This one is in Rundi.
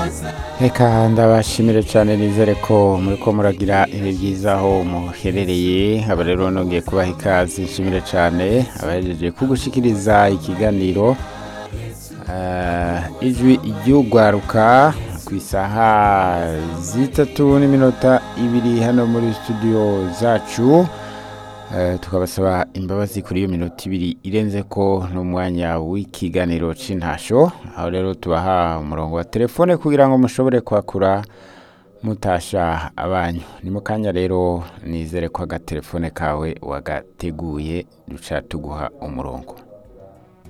reka ndabashimire cyane nizere ko muri ko muragira ibihe byiza aho muherereye aba rero nongeye kubaha ikaze nshimire cyane abahejeje kugushikiriza ikiganiro Ah, ijwi ry'ugwaruka ku isaha zitatu n'iminota ibiri hano muri studio zacu Eh, tukabasaba imbabazi kuri iyo minota ibiri irenze ko n'umwanya w'ikiganiro c'intasho aho rero tubaha umurongo wa telefone kugira ngo mushobore kwakura mutasha abanyu ni mu kanya rero nizere ko agatelefone kawe wagateguye duca tuguha umurongo